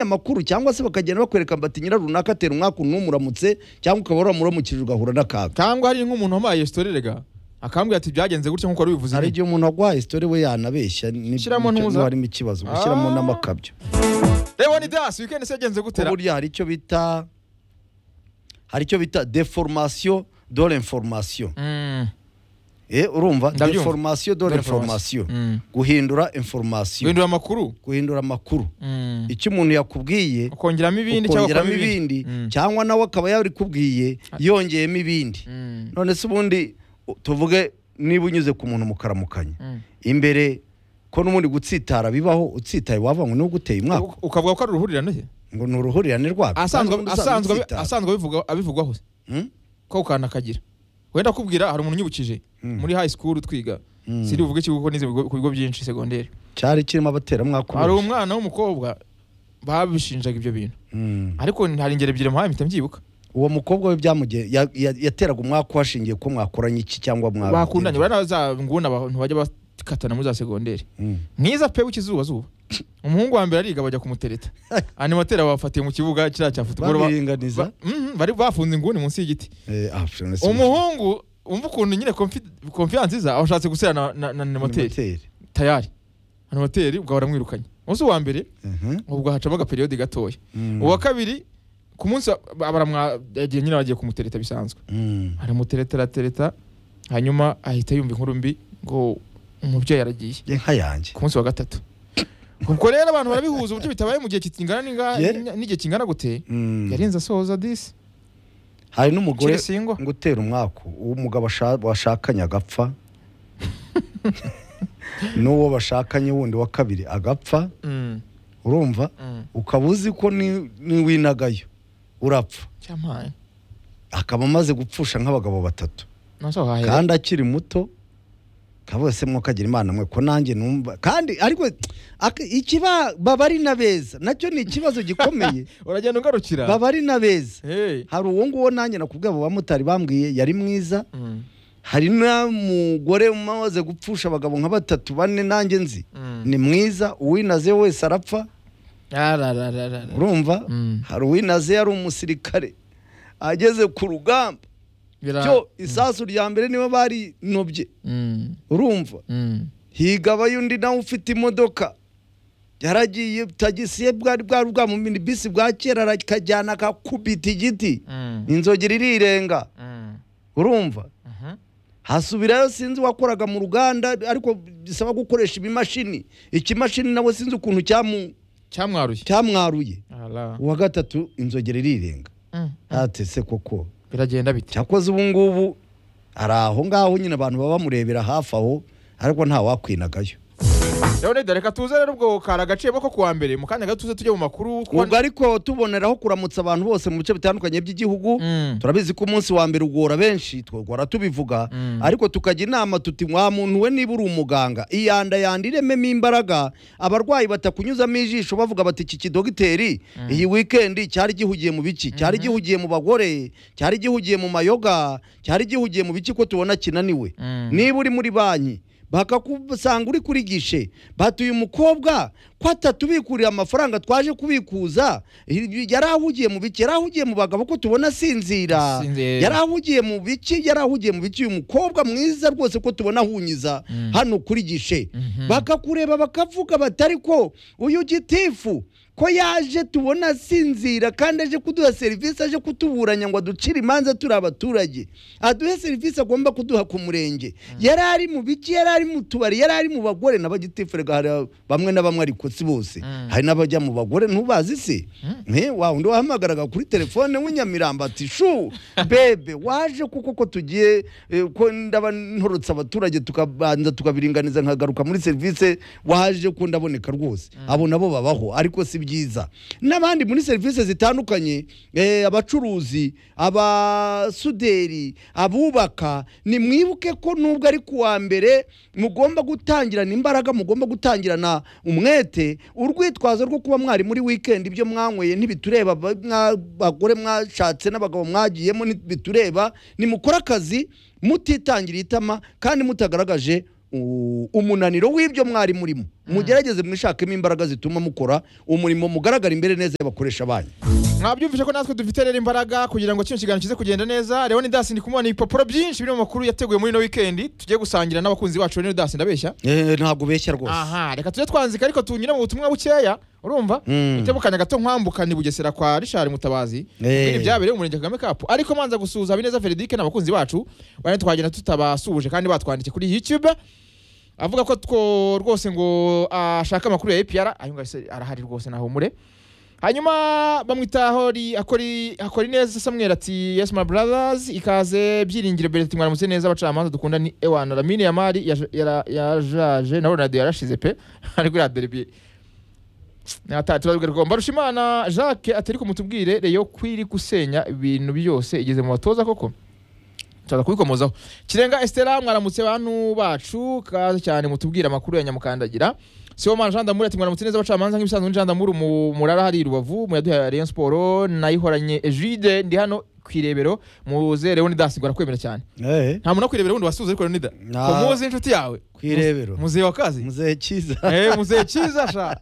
amakuru cyangwa se bakagenda bakwereka bati nyira runaka atera umwaka numuramutse cyangwa ukaba waramuramukirijwe ugahura n'akaga cyangwa hari nk'umuntu wamuhaye story rega akambwira ati byagenze gutya nk'uko wari bivuze hari nyine." igihe umuntu agwaye isitori we yanabeshya ni- Shyiramo nicyo- ntuza. niba harimo ikibazo ushyiramo Ah. n'amakabyo reba ni dasi weekend se yagenze ko gutera burya hari icyo bita hari icyo bita deformation de l'information eh urumva Ndabyumva. deformation de l'information guhindura information guhindura amakuru guhindura amakuru Mm. icyo umuntu yakubwiye ukongeramo ibindi cyangwa ukongeramo ukuramo ibindi Mm. cyangwa nawe akaba yarikubwiye yongeyemo ibindi Mm. none se ubundi u- tuvuge niba unyuze ku muntu mukaramukanya Mm. imbere ko n'ubundi gutsitara bibaho utsitaye wavanywe n'uwo guteye umwaka U- ukavuga ko ari uruhurirane he? ngo ni uruhurirane rwabyo Kandi asanzwe ubundi asanzwe abi- utsitara. asanzwe abivuga abivugwaho se Hmm? ko ukana akagira wenda kubwira hari umuntu unyibukije Mm. muri high school twiga Mm. siri uvuge ikigo kuko nize ibigo- ku bigo byinshi segonderi cyari kirimo abateramwaka hari benshi. umwana w'umukobwa babishinjaga ibyo bintu Mm. ariko hari ingero ebyiri muhaye mpita mbyibuka uwo mukobwa we byamugeye ya- ya- yateraga umwaka hashingiye ko mwakoranye iki cyangwa mwa bakundanye bari za nguni abantu bajya bakatana muri za segonderi Mm. mwiza pe w'ikizubazuba umuhungu wa mbere ariga bajya kumutereta animateri bafatiye mu kibuga kiriya cya futuboro ba- babiringaniza ba- mhm, bari bafunze inguni munsi y'igiti Eh, ah, pfff, nasi- umuhungu umva ukuntu nyine confi- confiance iza abashatse gusera na- na na ni animateri moteri. tayari animateri ubwo baramwirukanye umunsi wa mbere Mhm. ubwo hacamo agaperiyodi gatoya Mm. uwa kabiri ku munsi wa- ba- baramwa yagiye nyine bagiye kumutereta bisanzwe Mm. aramutereta aratereta hanyuma ahita yumva inkuru mbi ngo umubyeyi aragiye Ye nka yanjye ku munsi wa gatatu ubwo rero abantu barabihuza uburyo bitabaye mu gihe kingana n'inga- Ye. n- n'igihe kingana gute Mm. yarinze asohoza disi hari n'umugore Kiri singwa ngo utera umwaku uwo umugabo asha- washakanye agapfa n'uwo bashakanye wundi wa kabiri agapfa Mm, urumva mm. ukaba uzi ko ni- niwinagayo urapfa cyampaye akaba amaze gupfusha nk'abagabo batatu nasohahera kandi akiri muto ka bose mwokagira imana mwe ko nanjye numva kandi ariko ak- ikiba baba ari na beza nacyo ni ikibazo gikomeye uragenda ugarukira baba ari na beza Hey. hari uwo nguwo nanjye nakubwiye abo bamotari bambwiye yari mwiza Mm, hari n'umugore umaze gupfusha abagabo nka batatu bane nanjye nzi mm. ni mwiza uwinaze wese arapfa Ararararara. urumva Mm. hari uwinaze yari umusirikare ageze ku rugamba Bira- cyo isasu rya mbere nibo barinobye Mm, urumva mm. higabayo undi nawe ufite imodoka yaragiye tagisi ye bwari bwari bwamumini bisi bwa kera arakajyana akakubita igiti Mm, inzogera irirenga mm. urumva Mhm. hasubirayo sinzi uwakoraga mu ruganda ariko bisaba gukoresha ibimashini ikimashini nawe sinzi ukuntu cyamu- cyamwaruye cyamwaruye Ala. uwa gatatu inzogera irirenga Mm, atese koko biragenda bite cyakoze ubu ngubu ari aho ngaho nyine abantu baba bamurebera hafi aho ariko nta wakwinagayo rero neda reka tuze rero ubwo kari agaciro ko kuwa mbere mu kanya gato tuze tujye mu makuru kuko- ubwo ariko tuboneraho kuramutsa abantu bose mu bice bitandukanye by'igihugu Mm. turabizi ko umunsi wa mbere ugora benshi twogora tubivuga Mm. ariko tukajya inama tuti wa muntu we niba uri umuganga iyanda yanda irememo imbaraga abarwayi batakunyuzamo ijisho bavuga bati iki kidogiteri iyi wikendi cyari gihugiye mu biki cyari gihugiye mu bagore cyari gihugiye mu mayoga cyari gihugiye mu biki ko tubona kinaniwe Mm. niba uri muri banki bakakusanga uri kuri gishe batuye umukobwa ko atatubikurira amafaranga twaje kubikuza yari ahugiye mu biki yari ahugiye mu bagabo ko tubona asinzira Asinzira. yari ahugiye mu biki yari ahugiye mu biki uyu mukobwa mwiza rwose ko tubona ahunyiza Mm. hano kuri gishe Mhm. bakakureba bakavuga batari ko uyu gitifu ko yaje tubona asinzira kandi aje kuduha serivisi aje kutuburanya ngo aducire imanza turi abaturage aduhe serivisi agomba kuduha ku murenge yari ari mu biki yari ari mu tubari yari ari mu bagore n'abagitifu rega hari bamwe na bamwe ariko si bose Mm. hari n'abajya mu bagore ntubazi se Mm. Eh, wa undi wahamagaraga kuri telefone w'inyamiramba ati shu bebe waje kuko ko tugiye eh, ko ndaba ntorotse abaturage tukabanza tukabiringaniza nkagaruka muri serivisi waje ko ndaboneka rwose abo nabo babaho ariko si byiza n'abandi muri serivisi zitandukanye eh, abacuruzi abasuderi abubaka nimwibuke ko nubwo ari kuwa mbere mugomba gutangirana imbaraga mugomba gutangirana umwete urwitwazo rwo kuba mwari muri wikendi ibyo mwanyweye ntibitureba ba- mwa- bagore mwashatse n'abagabo mwagiyemo ntibitureba nimukore akazi mutitangiriye itama kandi mutagaragaje u- umunaniro w'ibyo mwari murimo mugerageze mwishakemo imbaraga zituma mukora umurimo mugaragara imbere neza y'abakoresha banyu mwabyumvise ko natwe dufite rero imbaraga kugira ngo kino kiganiro kize kugenda neza rero ni dasi ndi kumubona ibipapuro byinshi biri mu makuru yateguye muri ino wikendi tugiye gusangira n'abakunzi bacu rero dasi ndabeshya Eh, ntabwo beshya rwose aha reka tujye twanzika ariko tunyure mu butumwa bukeya urumva Mm. itebukanya gato nkwambukana i bugesera kwa richard mutabazi Eh. ibintu byabereye mu murenge kagame kapu ariko manza gusuhuza habineza feredike n'abakunzi bacu bane twagenda tutabasuhuje kandi batwandikiye kuri youtube avuga ko two rwose ngo ashaka amakuru ya APR ayo ngayo se arahari rwose ntahumure hanyuma bamwitaho akora ineza samuel ati yes my brothers ikaze byiringiro bereti mwaramutse neza abacamanza dukunda ni ewana ramine yamari yaja- yara- yajaje na ronaldo yarashize pe ariko iriya derby turabigarwa mbarushimana jacques atari kumutubwire reyo kwiri gusenya ibintu byose igeze mu batoza koko turaza kubikomozaho kirenga estera mwaramutse bantu bacu kaze cyane mutubwire amakuru ya nyamukandagira siwomana jean damour ati mwaramutse neza abacamanza nk'ibisanzwe ni jean damour mu- murara hari i rubavu muyaduhaye rayon siporo nayihoranye egide ndi hano ku irebero muze leonidas dasi kwemera cyane Eh, nta muntu wo ku irebero wundi wasuze ariko leonidas Nah. ko muzi inshuti yawe ku irebero muzehe wa kazi muzehe cyiza Eh, muzehe cyiza sha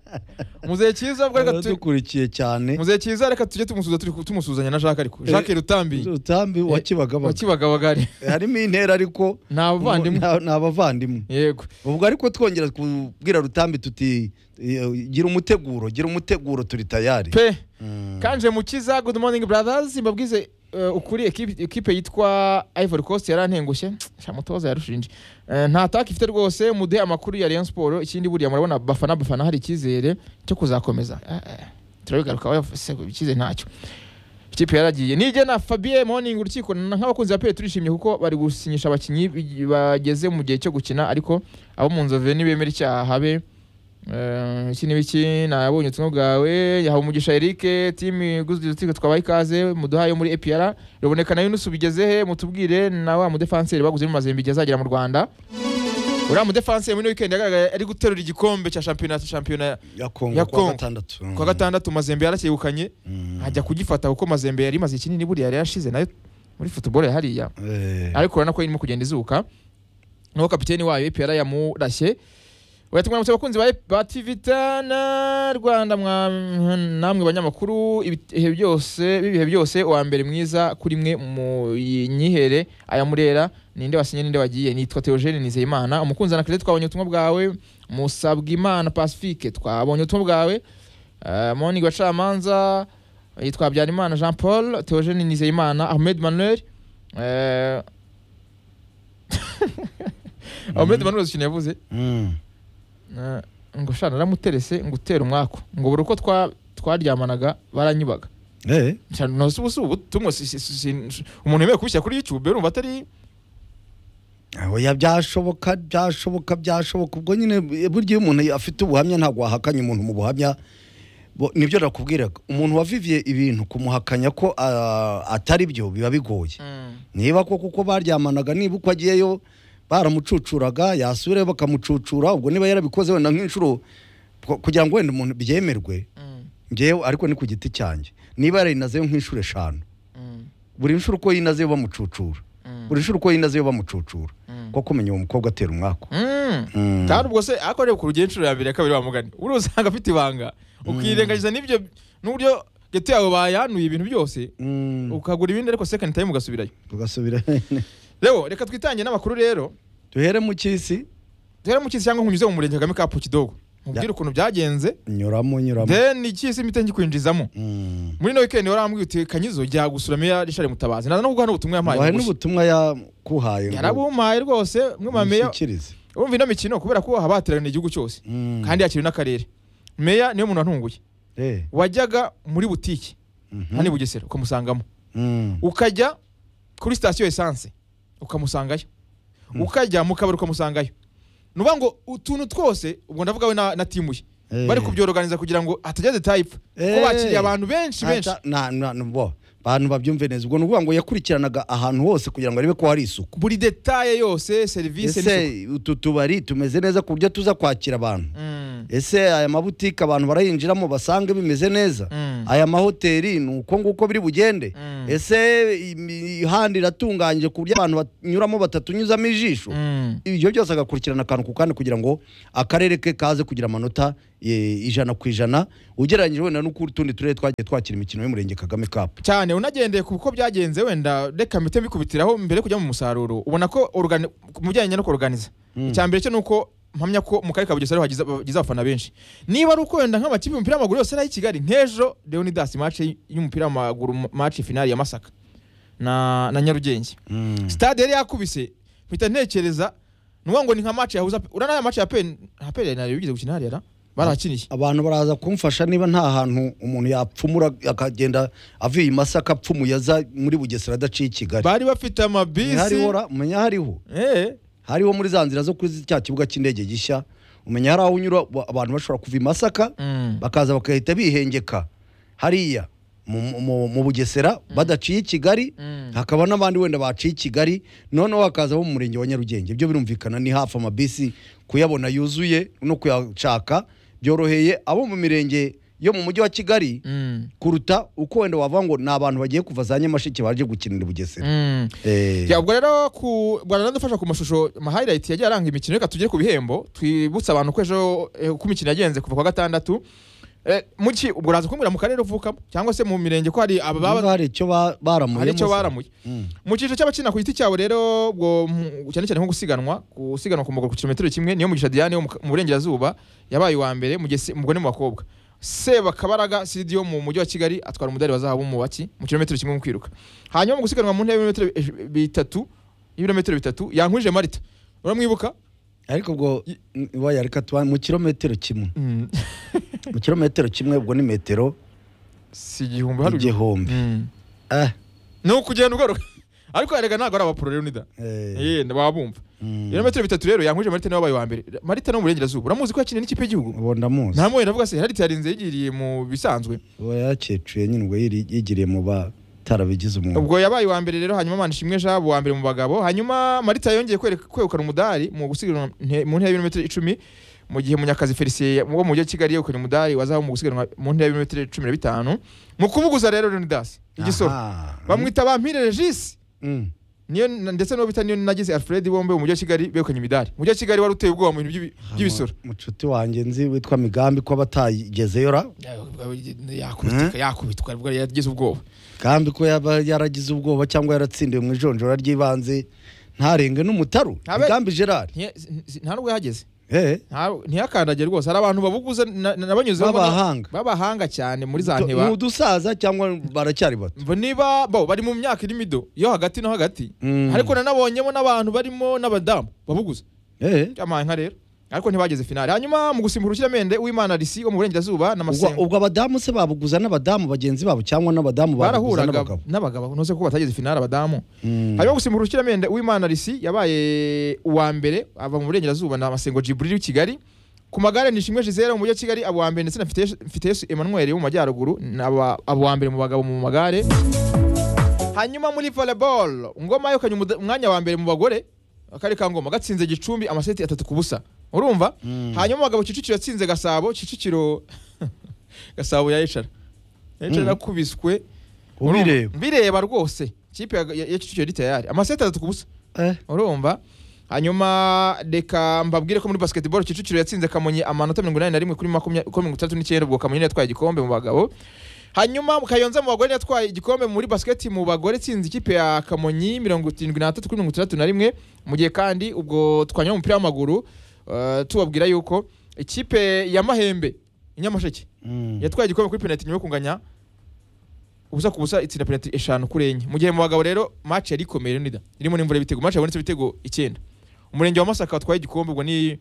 muzehe cyiza bwa reka tu- dukurikiye cyane muzehe cyiza reka tujye tumusuza turi tumusuhuzanya na jacques ariko jacques rutambi utambi wa kibagabaga wakibagabagari harimo intera ariko ni abavandimwe nta- ni abavandimwe yego ubwo ariko twongera kubwira rutambi tuti eh, gira umuteguro gira umuteguro turi tayari pe Mm. kanje mukiza good morning brothers mbabwize eh, ukuri ekipe ekipe yitwa ivory coast yarantengushye sha mutoza yarushinje Eh, nta taka ifite rwose muduhe amakuru ya rayon sport ikindi buriya murabona bafana bafana hari icyizere cyo kuzakomeza Eh, eh, turabigarukaho se icyizere ntacyo ikipe yaragiye nijye na fabien morning urukiko na- nk'abakunzi ba pele turishimye kuko bari gusinyisha abakinnyi bi- bageze mu gihe cyo gukina ariko abo mu nzove nibemera icyaha habe Eh, iki n'ibiki nabonye ubutumwa bwawe yahawe umugisha Eric team iguzwe urukiko twabaye ikaze muduhaye muri APR ruboneka nayo nusubigeze he mutubwire na wa mudefanseri baguze mu mazembe azagera mu Rwanda uriya mudefanseri muri weekend yagaragaye ari guterura igikombe cya shampiyona shampiyona ya kongo ya kuwa Congo. gatandatu Mm. kwa gatandatu mazembe yaracyegukanye Mm. ajya kugifata kuko mazembe yari imaze kinini buriya yari yarashize nayo muri football ya hariya Eh, ariko urabona ko irimo kugenda izuka nuko kapiteni wayo APR yamurashye Watumwe abakunzi ba- ba TV Tana Rwanda mwa- namwe banyamakuru ibihe byose bibihe byose uwa mbere mwiza kuri mwe mu nyihere aya murera ninde wasinye ninde wagiye nitwa Theogene Nizeyimana umukunzi na Claire twabonye ubutumwa bwawe musabwa imana Pacifique twabonye ubutumwa bwawe uh, Moni Gacamanza yitwa Habyarimana Jean Paul Theogene Nizeyimana Ahmed Manuel eh Ahmed Manuel uzi ikintu yavuze mm. Eh, ngo shana naramuterese ngo utera umwaku ngo buri uko twa- twaryamanaga baranyubaga Eh, Shana, no si ubu si ubutumwa si- si- si- si- umuntu yemewe kubishyira kuri youtube urumva atari oya byashoboka byashoboka byashoboka ubwo nyine eh, burya iyo umuntu afite ubuhamya ntabwo wahakanye umuntu mu buhamya Bo- nibyo nakubwiraga umuntu waviviye ibintu kumuhakanya ko ah, atari byo biba bigoye niba koko uko baryamanaga niba uko agiyeyo baramucucuraga yasubirayo bakamucucura ubwo niba yarabikoze wenda nk'inshuro ku- kugira ngo wenda umuntu byemerwe Mm, ngewe ariko ni ku giti cyanjye niba yarinazeyo nk'inshuro eshanu mm, buri nshuro uko yinazeyo bamucucura mm, buri nshuro uko yinazeyo bamucucura mm. ko kumenya uwo mukobwa atera umwaku Mm. Mm. kandi ubwo se ariko reba ku rugero inshuro ya mbere ya kabiri wa mugani uriya usanga afite ibanga ukirengagiza n'ibyo n'uburyo geto yawe bayanduye ibintu byose Mm, ukagura ibindi ariko second time ugasubirayo tugasubira rero reka twitange n'amakuru rero duhere mu cy'isi duhere mu cyisi cyangwa nkunyuze mu murenge kagame kapu kidogo mubwire ukuntu byagenze nyuramo nyuramo then icyisi mpite ngikwinjizamo Mm. muri ino weekend warambwiye uti kanyizo jya gusura meya richard mutabazi naza no kuguha n'ubutumwa yampaye wahe bugufi." n'ubutumwa yakuhaye ngo yarabumpaye rwose mwe mameya mushyikirize. urumva ino mikino kubera ko habateraniye igihugu cyose Mm. kandi yakiriwe n'akarere meya niwe muntu wantunguye Eh, wajyaga muri butiki mhm. hani bugesera ukamusangamo Mm. ukajya kuri sitasiyo esanse ukamusangayo ukajya mu kabari ukamusangayo ni ukuvuga ngo utuntu twose ubwo ndavuga we na, na timu ye Eh. bari kubyoroganiza kugira ngo hatagira detaye ipfa ko Eh. bakiriye abantu benshi benshi Ata- na- na- na- bo. abantu babyumve neza ubwo ni ukuvuga ngo yakurikiranaga ahantu hose kugira ngo arebe ko hari isuku buri detaye yose serivisi ese utu tubari tumeze neza ku buryo tuza kwakira abantu Mm. ese aya mabutike abantu barayinjiramo basange bimeze neza Mm. aya mahoteli ni uko nguko biri bugende Mm. ese imihanda iratunganyije ku buryo abantu banyuramo batatunyuzamo ijisho Mm. ibyo byose agakurikirana akantu ku kandi kugira ngo akarere ke kaze kugira amanota eh, ijana ku ijana ugereranyije wenda n'utundi turere twagiye twakira imikino y'umurenge kagame kapu cyane unagendeye ku uko byagenze wenda reka mpite mbikubitiraho mbere yo kujya mu musaruro ubona ko organi- mu bijyanye no kuruganiza icya mbere cyo ni uko mpamya ko mu karere ka bugesera hagize hagize abafana benshi niba ari uko wenda nk'amakipe y'umupira w'amaguru yose ari i kigali nk'ejo leonidas mace y'umupira w'amaguru mace finali ya masaka na, na nyarugenge stade yari yakubise mpita ntekereza nuwa ngo ni nka mace yahuza urana ya mace ya pe nta pe yari yigeze gukina hariya na? barahakiniye abantu baraza kumfasha niba nta hantu umuntu yapfumura akagenda avuye i masaka apfumuye aza muri bugesera adaciye i kigali bari bafite amabisi hariho ra- umenya hariho Eh. hariho muri za nzira zo kuri cya kibuga cy'indege gishya umenya hari aho unyura wa- abantu bashobora kuva i masaka Mm. bakaza bagahita bihengeka hariya mu, mu, mu bugesera badaciye i kigali Mm. hakaba n'abandi wenda baciye i kigali noneho hakaza abo mu murenge wa nyarugenge ibyo birumvikana ni hafi amabisi kuyabona yuzuye no kuyashaka byoroheye abo mu mirenge yo mu mujyi wa kigali Mm. kuruta uko wenda wavuga ngo ni abantu bagiye kuva za nyamasheke baje gukinira i bugesera Mm. Eh, Ya, ubwo rero ku bwaranadufasha ku mashusho ma highlight yagiye aranga imikino reka tugere ku bihembo twibutsa abantu ko ejo eh, uko imikino yagenze kuva kwa gatandatu Eh, muki ubwo uraza kumbwira mu karere uvukamo cyangwa se mu mirenge ko hari niba ababa hari icyo ba- baramuye hari icyo musa. baramuye Mm. mu cyiciro cy'abakina ku giti cyabo rero ubwo mu- cyane cyane nko gusiganwa gusiganwa ku maguru ku kilometero kimwe niyo mugisha Diane wo mu- mu burengerazuba yabaye uwa mbere mugesi umugore mu bakobwa Sebakabaraga Sidio mu mujyi wa Kigali atwara umudari wa zahabu mu baki mu kilometero kimwe mu kwiruka hanyuma mu gusiganwa mu ntebe y'ibirometero bi- bitatu y'ibirometero bitatu yankwije Marita uramwibuka ariko ubwo waya reka tuba mu kilometero kimwe Mm. mu kilometero kimwe ubwo ni metero si igihumbi hari uyu- igihumbi Mm. Ah, ni ukugenda ugaruka ariko erega ntabwo ari abapuro Leonidas eh, eh wabumva mm. ibirometero bitatu rero yankwije Marita niwe wabaye uwa mbere Marita no mu burengerazuba uramuzi ko yakiniye n'ikipe y'igihugu uwo ndamuzi nta mwe navuga se hari yarinze yigiriye mu bisanzwe uwo yacecuye nyine ubwo yiri- yigiriye mu batarabigize umwuga ubwo yabaye uwa mbere rero hanyuma manishimwe jabo uwa mbere mu bagabo hanyuma marita yongeye kwereka- kwegukana umudari mu gusiganwa nte- mu ntera y'ibirometero icumi mu gihe munyakazi felicien wo mu mujyi wa kigali yegukanye umudari wazaho mu gusiganwa mu ntera y'ibirometero cumi na bitanu mu kubuguza rero leonidas igisoro Aha. bamwita bampire regis Mm. niyo na- ndetse n'uwo bita niyo nagize alfred bombe mu mujyi wa kigali begukanye imidari umujyi wa kigali wari uteye ubwoba mu bintu by'ibi- by'ibisoro Mu- mucuti wanjye nzi witwa migambi ko abatayigezeyo ra yakubitwa yakubitwa ubwo yari yagize ubwoba gambi ko yaba yaragize ubwoba cyangwa yaratsindiwe mu ijonjora ry'ibanze ntarenge n'umutaru Abe- migambi gerard Ntiya- nta n'ubwo yahageze eh Nta- ntiyakandagire rwose hari abantu babuguza na- na- nabanyuzeho ubona- B'abahanga. b'abahanga cyane muri za to- ni nteba udusaza cyangwa baracyari bato Mbo niba bo bari mu myaka iri mido yo hagati no hagati Mm. ariko nanabonyemo n'abantu barimo n'abadamu babuguza eh byamaye nka rero ariko ntibageze finale hanyuma mu gusimbura urukiramende w'imana risi wo mu burengerazuba ubwo na masengo ubwo abadamu se babuguza n'abadamu bagenzi babo cyangwa n'abadamu babuguza barahuraga n'abagabo n'abagabo ntuze ko batageze finale abadamu Mm. hanyuma gusimbura urukiramende w'imana risi yabaye uwa mbere ava mu burengerazuba na masengo jiburiri w'ikigali ku magare ni ishimwe jizera mu mujyi wa kigali abo wa mbere ndetse na Fiteyesu- fiteyesu emmanuel wo mu majyaruguru ni aba abo wa mbere mu bagabo mu magare hanyuma muri volleyball ngoma yegukanye umuda- umwanya wa mbere mu bagore akari ka ngoma gatsinze gicumbi amaseti atatu ku busa urumva Mm. hanyuma mu bagabo kicukiro yatsinze gasabo kicukiro gasabo ya eshara eshara Mm. yakubiswe ubireba mbireba rwose ikipe ya- ya ya kicukiro yari tayari amaseti atatu ku busa eh urumva hanyuma reka mbabwire ko muri basketball kicukiro yatsinze kamonyi amanota mirongo inani na rimwe kuri makumyabiri kuri mirongo itandatu n'icyenda ubwo kamonyi niyo yatwaye igikombe mu bagabo hanyuma kayonza mu bagore niyo yatwaye igikombe muri basiketi mu bagore itsinze ikipe ya kamonyi mirongo irindwi n'atatu kuri mirongo itandatu na rimwe mu gihe kandi ubwo twanyura mu mupira w'amaguru eh, tubabwira yuko ikipe ya mahembe inyamasheke Mm. yatwaye igikombe kuri penaliti nyuma yo kunganya ubusa ku busa itsinda penaliti eshanu kuri enye mu gihe mu bagabo rero match yari ikomeye Leonidas irimo n'imvura y'ibitego match yabonetse ibitego icyenda umurenge wa Masaka watwaye igikombe ubwo ni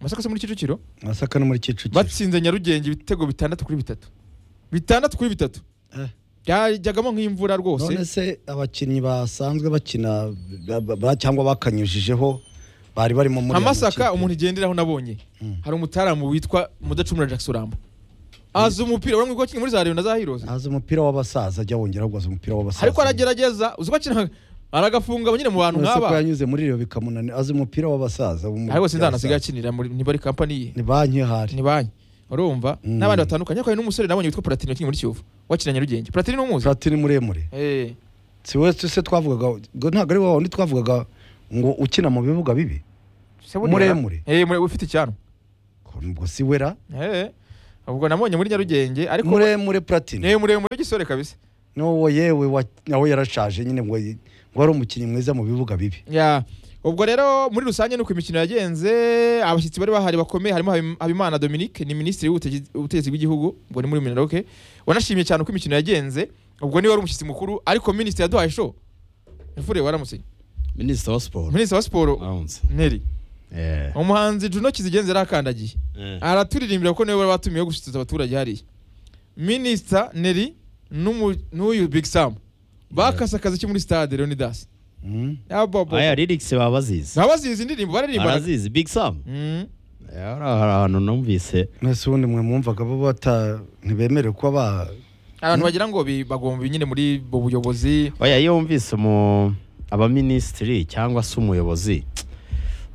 Masaka se muri Kicukiro masaka no muri kicukiro batsinze Nyarugenge ibitego bitandatu kuri bitatu bitandatu kuri bitatu Eh. byajyagamo nk'imvura rwose none se abakinnyi basanzwe bakina ba- ba- ba- cyangwa bakanyujijeho bari barimo muri nka ayo Masaka makipe. umuntu igenderaho nabonye Mm. hari umutaramu witwa Mudacumura Jackson Ramba azi umupira urabona ko akina muri za Rayon na za Heroes azi umupira w'abasaza ajya wongera ahubwo azi umupira w'abasaza ariko aragerageza uzi ko akina aragafunga nyine mu bantu Uretse ko nk'aba yanyuze muri iyo bikamunanira azi umupira w'abasaza umu- ariko sinzi ahantu asigaye akinira muri niba ari kampani ye ni banki hari ni banki urumva Mm. n'abandi batandukanye ariko hari n'umusore nabonye witwa Platini wakinnye muri Kiyovu wakinanye Nyarugenge Platini n'umuzi platini muremure eh si we se twavugaga ngo ntabwo ari wawe undi twavugaga ngo ukina mu bibuga bibi muremure eh mure- ufite icyanwa Ko nubwo si wera eh ubwo namubonye muri Nyarugenge ariko muremure platini ni muremure w'igisore kabisa n'uwo yewe wa- nawe yarashaje nyine ngo yi- ngo ari umukinnyi mwiza mu bibuga bibi Ya, ubwo rero muri rusange nuko imikino yagenze abashyitsi bari bahari bakomeye harimo Habim- habimana dominique ni minisitiri w'ubutegi- w'ubutegetsi bw'igihugu ubwo ni muri minaroke wanashimye cyane uko imikino yagenze ubwo niwe wari umushyitsi mukuru ariko minisitiri yaduhaye show imfure waramutse minisitiri wa siporo minisitiri wa siporo aramutse neri Eh, umuhanzi juno kizigenza yari akandagiye eh. araturirimbira kuko niwe wari watumiwe gushishikariza abaturage hariya minisita neri n'umu- n'uyu big sam bakase akazi muri stade leonidas Mm. aya lyrics baba bazizi ntabazizi indirimbo bararirimba barazizi big sam Mm. Eh, hari ahantu numvise mwese ubundi mwe mwumvaga bo bata ntibemerewe kuba ba abantu bagira ngo bi- bagomba nyine muri ubu buyobozi oya iyo wumvise mu abaminisitiri cyangwa se umuyobozi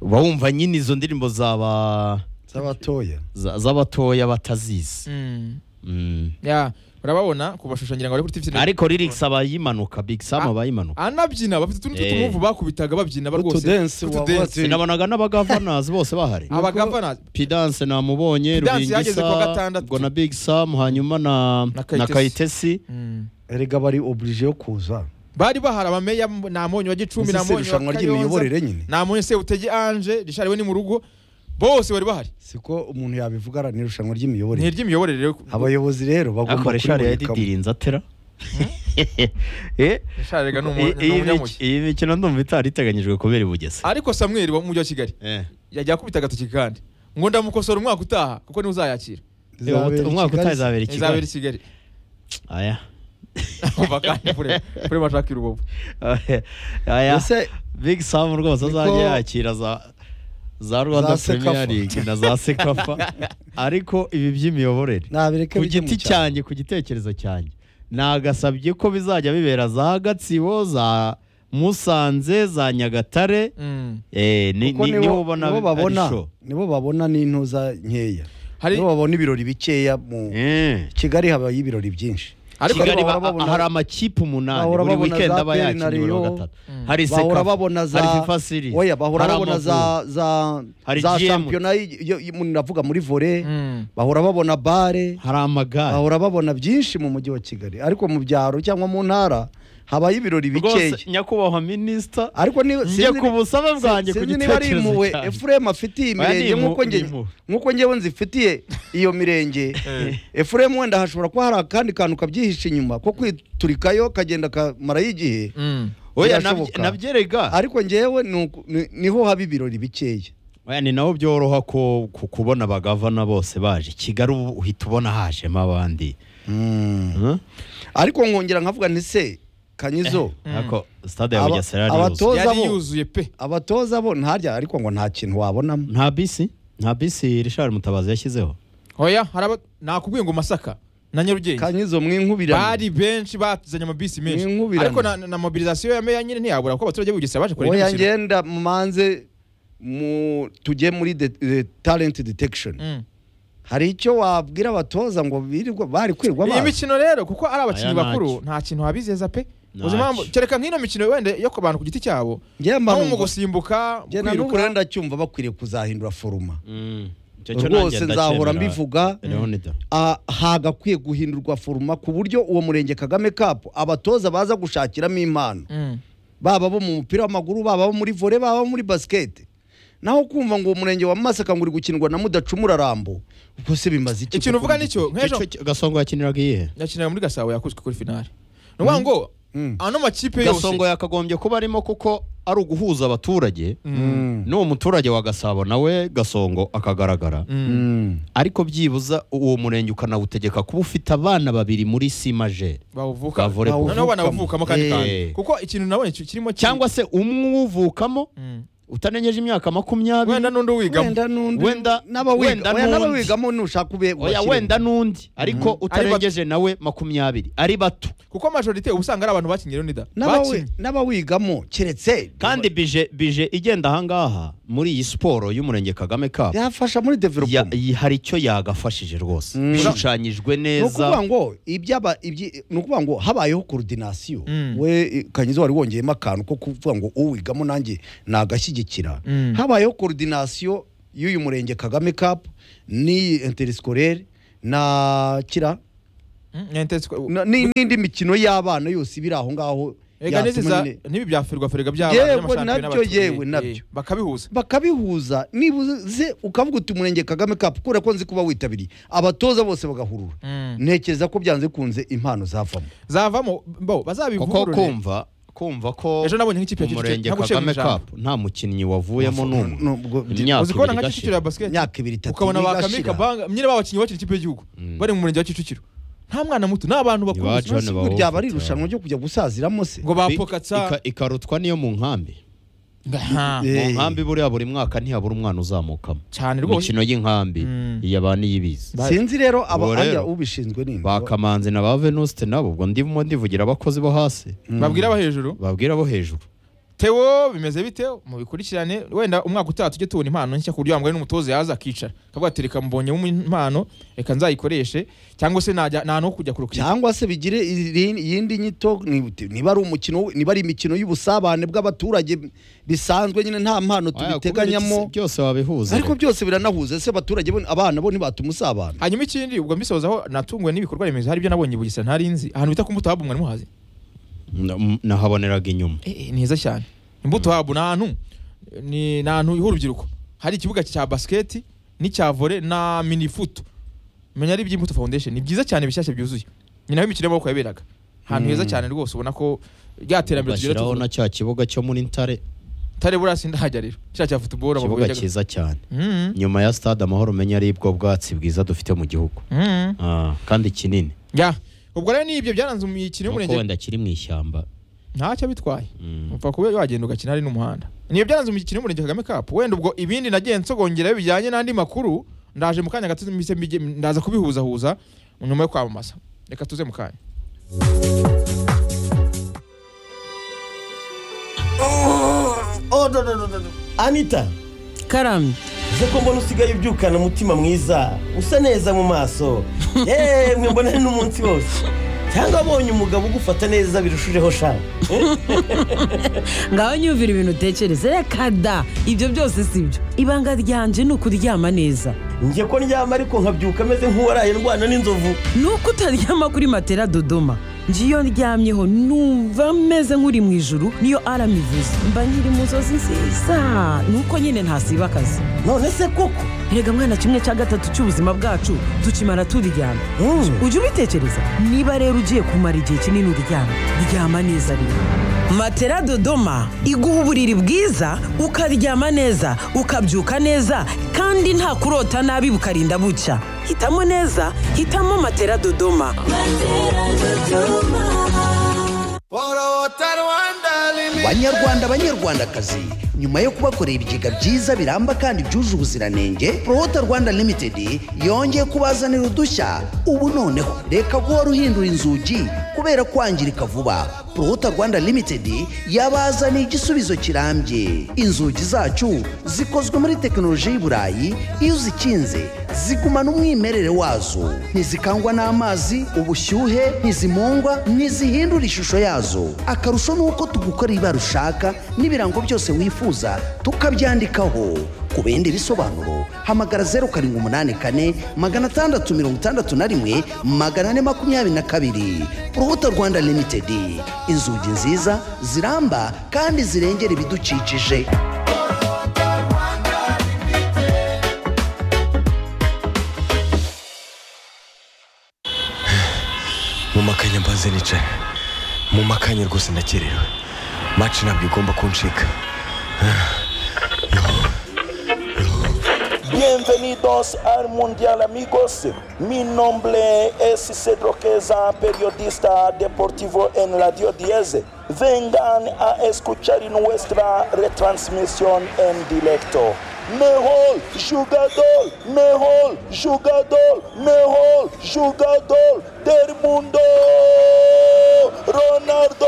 uba wumva nyine izo ndirimbo zaba z'abatoya za- z'abatoya batazizi Mm. Mm. Ya, urababona kubashushanyira ngo bari kuri tv ariko lyrics aba yimanuka big sam Ah. aba yimanuka anabyina bafite utuntu Eh. tw'utumuvu bakubitaga babyina ba rwose utudensi Utu dance. wabatse sinabonaga n'abagavanazi bose bahari Ah. abagavana pidance namubonye Pidance yageze kuwa rubingisa gatandatu. ubwo na big sam hanyuma na Na na Kayitesi. kayitesi Mm. erega bari oblige yo kuza bari bahari abameya m- namonye wa gicumbi Uzi se namonye wa irushanwa kayonza ry'imiyoborere nyine namonye sebutege anje rishari we ni mu rugo bose bari bahari siko umuntu yabivuga ara ni irushanwa ry'imiyoborere ni iry'imiyoborere rero abayobozi rero bagomba akora ishari ya kurimurikamo. didiri nzatera Eh, rishari rega ni umu- iyi- ni iyi umunyamugi miki- iyi mikino ndumva itari iteganyijwe kubera i bugese ariko samweli wo mu mujyi wa kigali Eh, yajya akubita agatoki kandi ngo ndamukosora umwaka utaha kuko niwe uzayakira Izabera i umwaka Kigali. utaha izabera i izabera i kigali kigali aya umva kandi kure kure bashakira ububu aya Ese big sam rwose Niko- azajya yakira za za rwanda Sekafa. premier league na za sekafa ariko ibi by'imiyoborere nabireke ku bijye mu giti cyaro. cyanjye ku gitekerezo cyanjye nagasabye ko bizajya bibera za gatsibo za musanze za nyagatare Mm. eh, ni- Kuko ni- niho ubona nibo ari babona show nibo babona n'intuza nkeya Hari- nibo babona ibirori bikeya mu Eh. kigali habaye ibirori byinshi ariko kigali bahora ba- babona- hari amakipe umunani bahora buri babona weekend za aba PL na yakiniye buri wa Rayon, gatatu hari bahora Sekafa, babona za hari fifa series oya bahora hari babona Amavubi. za za Hari za GM. shampiyona y- yo- yo- mu- navuga muri volley Mm. bahora babona bare hari amagare bahora babona byinshi mu mujyi wa kigali ariko mu byaro cyangwa mu ntara habaye ibirori bikeya rwose nyakubahwa minisita ariko ni njye ku busabe bwanjye ku sinzi niba ari gitekerezo impuhwe cyanjye. efuremu afitiye Oya, ni imirenge impu- nk'uko nge ni impuhwe. nk'uko ngewe nzifitiye iyo mirenge efuremu wenda hashobora kuba hari akandi kantu kabyihishe inyuma ko kwiturikayo kagenda kamarayo igihe Mm. oya birashoboka. nabyerega ariko ngewe ni uku- ni- niho haba ibirori bikeya oya ni naho byoroha ko ku- kubona abagavana bose baje kigali ubu uhita ubona hajemo abandi Huh? ariko nkongera nkavuga nti se kanyizo ariko stade ya Aba- bugesera abatoza- yuzuye. yari bo. yuzuye pe abatoza bo ntarya ariko ngo nta kintu wabonamo nta bisi nta bisi rishari mutabazi yashyizeho oya haraba nakubwiye ngo masaka na nyarugenge kanyizo mwinkubirane bari benshi batuzanye amabisi menshi Inkubirane. ariko na, na mobilisation ya meya nyine ntiyabura kuko abaturage bugesera baje kureba oya imikino. ngenda mumanze mu tujye muri de- eh, talent detection Mm. hari icyo wabwira abatoza ngo birirwa bari kwirwa iyi amazi mikino rero kuko ari abakinnyi Aya bakuru ntacyo. nta kintu wabizeza pe Ntacyo. uzi impamvu kereka nk'ino mikino wenda yo ku bantu ku giti cyabo njye mba nko mu numva- gusimbuka mu njye na n'ubu kwiruka rero ndacyumva bakwiriye kuzahindura foruma Icyo cyo nanjye rwose nzahora ndacyemera, mbivuga Leonidas. ah, hagakwiye guhindurwa foruma ku buryo uwo murenge kagame kapu abatoza baza gushakiramo impano Mm. baba bo mu mupira w'amaguru baba bo muri vore baba bo muri basikete naho kumva ngo uwo murenge wa masaka ngo uri gukinirwa na mudacumura rambo ubwo se bimaze iki ikintu uvuga nicyo nk'ejo Icyo- icyo- gasongo yakiniraga iyihe yakinira muri gasabo yakubiswe kuri finale ni ukuvuga ngo Mm. ano makipe yose gasongo yakagombye kuba arimo kuko ari uguhuza abaturage n'uwo muturage wa gasabo nawe gasongo akagaragara Mm. ariko byibuza uwo murenge ukanawutegeka kuba ufite abana babiri muri si majeri bawuvuka Bavure- noneho bawuvukamo. banawuvukamo kandi Eh. kandi kuko ikintu nabonye ki- kirimo kiri- cyangwa se umwe uwuvukamo Mm. utarengeje imyaka makumyabiri wenda n'undi uwigamo wenda n'undi Wenda- wenda n'abawiga oya n'undi. n'abawigamo nushaka ube oya wenda n'undi ariko utarengeje nawe makumyabiri ari bato kuko majorite uba usanga ari abantu bakinnye Leonida n'abawi- bakinnye n'abawigamo keretse kandi bije bije igenda ahangaha muri iyi siporo y'umurenge kagame kapu yafasha muri ya- development yi- hari icyo yagafashije rwose Mm. bishushanyijwe ni ukuvuga neza ngo ibyaba ibyi ni ukuvuga ngo habayeho koordinasiyo Mm. we eh, kanyizo wari wongeyemo akantu ko kuvuga ngo uwigamo nanjye nagashyigikira Mm. habayeho koordinasiyo y'uyu murenge kagame cup n'iyi interisikore na kira Mm, Nentesco- na- ni- n'indi mikino y'abana yose ibiri aho ngaho Ega yatuma neza nyine- n'ibi bya ferwaferega by'abana Yewe by'amashambere nabyo, n'abakinnyi, yewe eh, nabyo. bakabihuza bakabihuza nibuze ukavuga uti umurenge kagame cup kubera ko nzi kuba witabiriye abatoza bose bagahurura Mm. ntekereza ko byanze kunze impano zavamo zavamo bo kuko bazabivugurure kumva kumva ko ejo nabonye nk'ikipe ya umurenge Kicukiro, nta gucibwa kagame ijambo. kapu nta mukinnyi wavuyemo Nubwo- n'umwe nubwo- imyaka uzi kubona ibiri nka Kicukiro ya igashira basket imyaka ibiri itatu ukabona ba igashira. Kamika Banga nyine babakinnyi bakina ikipe y'igihugu Mm. bari mu murenge wa Kicukiro nta mwana muto ni abantu bakuru Iwacu gusa. hano. None John se burya aba ari Bawufata. irushanwa ryo kujya gusaziramo se ngo Bi- bapokatsa ika- ikarutwa niyo mu nkambi Nka- Eh. mu nkambi buriya buri mwaka ntihabura umwana uzamukamo cyane rwose imikino y'inkambi Mm. iyaba n'iyibizi Ba- sinzi rero aba Ubu rero. aya ubishinzwe ni ba kamanzi na ba venuste nabo ubwo ndimo ndivugira abakozi bo hasi babwira abo hejuru babwira bo hejuru Theo bimeze bite mubikurikirane wenda umwaka utaha tujye tubona impano nshya ku buryo wambaye n'umutoza yaza akicara akavuga ati reka mbonyemo impano reka nzayikoreshe cyangwa se najya nta no kujya kurukira cyangwa se bigire iri- iyindi nyito ni- niba ari umukino niba ari imikino y'ubusabane bw'abaturage bisanzwe nyine nta mpano Aya, kubera tubiteganyamo iki- byose wabihuza ariko rero. byose biranahuza ese abaturage bo abana bo ntibatuma usabana hanyuma ikindi ubwo mbisozaho natunguwe n'ibikorwa remezo hari ibyo nabonye i bugesera ntari nzi ahantu bita ku mbuto habu mwari muhazi Na- m- nahaboneraga inyuma Eh, eh, ni heza cyane imbuto habu ni ahantu ni ni ahantu h'urubyiruko hari ikibuga cya basiketi n'icya vore na mini futu menya ari iby'imbuto foundation ni byiza cyane bishyashya byuzuye ni naho imikino y'amaboko yaberaga ahantu heza cyane rwose ubona ko rya terambere tugira bashyiraho na tuvura cya kibuga cyo muri ntare tare burasi ndahajya rero cya cya futuboro ikibuga cyiza cyane mm nyuma ya stade amahoro umenya ari bwo bwatsi bwiza dufite mu gihugu mm Ah, kandi kinini ya ubwo rero n'ibyo byaranze imikino nuko y'umurenge wenda kiri mu ishyamba ntacyo bitwaye Mm. upfa kuba wagenda ugakina hari n'umuhanda niyo byaranze umukino w'umurenge kagame kapu wenda ubwo ibindi nagiye nsogongerayo bijyanye n'andi makuru ndaje mu kanya gato mbise mbige- ndaza kubihuzahuza nyuma yo kwamamaza reka tuze mu kanya Oh, no, no, no, no. no. Anita karamye uze ko mbona usigaye ubyukana umutima mwiza usa neza mu maso yemwe mbona ari n'umunsi wose cyangwa wabonye umugabo ugufata neza birushijeho shaka ngaho nyumvira ibintu utekereza reka da ibyo byose si byo ibanga ryanje ni ukuryama neza njye ko ndyama ariko nkabyuka ameze nk'uwaraye ndwana n'inzovu ni uko utaryama kuri matera dodoma njye iyo ndyamyeho numva meze nk'uri mu ijuru niyo arama ivuze mba nkiri mu nzozi nziza ni uko nyine ntasiba akazi none se koko erega mwana kimwe cya gatatu cy'ubuzima bwacu tukimara turyama Mm. ujye ubitekereza niba rero ugiye kumara igihe kinini uryama ryama neza rero matera dodoma iguha uburiri bwiza ukaryama neza ukabyuka neza kandi nta kurota nabi bukarinda bucya hitamo neza hitamo matera dodoma banyarwanda banyarwandakazi nyuma yo kubakorera ibigega byiza biramba kandi byuje ubuziranenge rohota rwanda limited yongeye kubazanira udushya ubu noneho reka guhora uhindura inzugi kubera kwangirika vuba rohota rwanda limited yabazaniye igisubizo kirambye inzugi zacu zikozwe muri tekinoloji y'i burayi iyo uzikinze zigumana umwimerere wazo ntizikangwa n'amazi ubushyuhe ntizimungwa ntizihindura ishusho yazo akarusho ni uko tugukorera ibara ushaka n'ibirango byose wifuza tukabyandikaho ku bindi bisobanuro hamagara zeru karindwi umunani kane magana atandatu mirongo itandatu na rimwe magana ane makumyabiri na kabiri urubuto rwanda limitedi inzugi nziza ziramba kandi zirengera ibidukikije mu makanya mbanze nicara mu makanya rwose ndakerewe maci ntabwo igomba kuncika Bienvenidos al Mundial amigos. Mi nombre es Cedro Queza, periodista deportivo en Radio 10. Vengan a escuchar nuestra retransmisión en directo. Mejor jugador, mejor jugador, mejor jugador del mundo, Ronaldo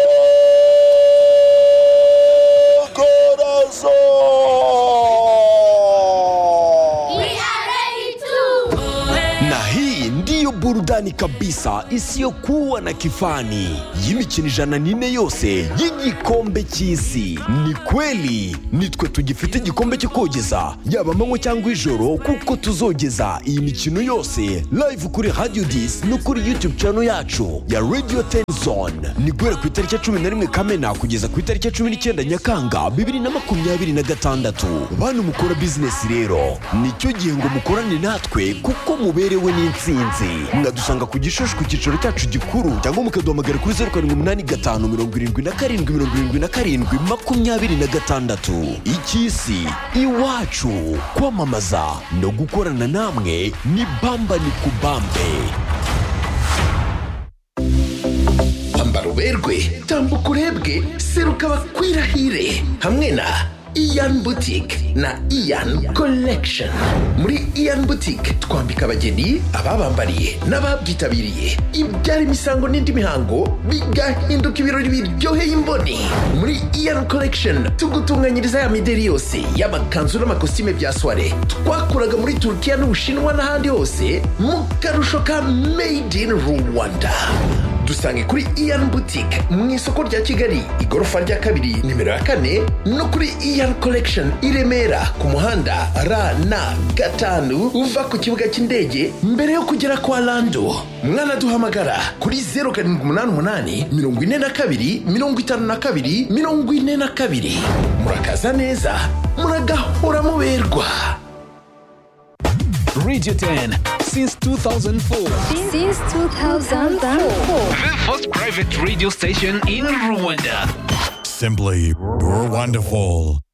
Corazón. na hii ndiyo burudani kabisa isiyokuwa na kifani y'imikino ijana n'ine yose y'igikombe cy'isi ni kweli nitwe tugifite igikombe cyo kogeza yaba amanywa cyangwa ijoro kuko tuzogeza iyi mikino yose live kuri radio dis no kuri youtube channel yacu ya radio tenzone ni guhera ku itariki ya cumi na rimwe kamena kugeza ku itariki ya cumi n'icyenda nyakanga bibiri na makumyabiri na gatandatu bantu mukora bizinesi rero nicyo gihe ngo mukorane natwe kuko muberewe n'insinzi mwadusanga ku gishushu ku cyicaro cyacu gikuru cyangwa mukaduhamagara kuri zeru karindwi umunani gatanu mirongo irindwi na karindwi mirongo irindwi na karindwi makumyabiri na gatandatu icy'isi iwacu kwamamaza no gukorana namwe ni bamba ni kubambe ambara uberwe tambuka urebwe seruka bakwirahire hamwe na iyan butike na iyan collection muri iyan butike twambika abageni ababambariye n'ababyitabiriye ibyara imisango n'indi mihango bigahinduka ibirori biryoheye imboni muri iyan collection tugutunganyiriza ya mideri yose y'amakanzu n'amakositime bya soire twakuraga muri turukiya n'ubushinwa n'ahandi hose mu karusho ka made in rwanda dusange kuri iyan boutique mu isoko rya kigali igorofa rya kabiri nimero ya kane no kuri iyan collection i remera ku muhanda rn gatanu uva ku kibuga cy'indege mbere yo kugera kwa lando mwanaduhamagara kuri 0788 42 52 42 murakaza neza muragahora muberwa Radio 10 since 2004. Since 2004. The first private radio station in Rwanda. Simply wonderful.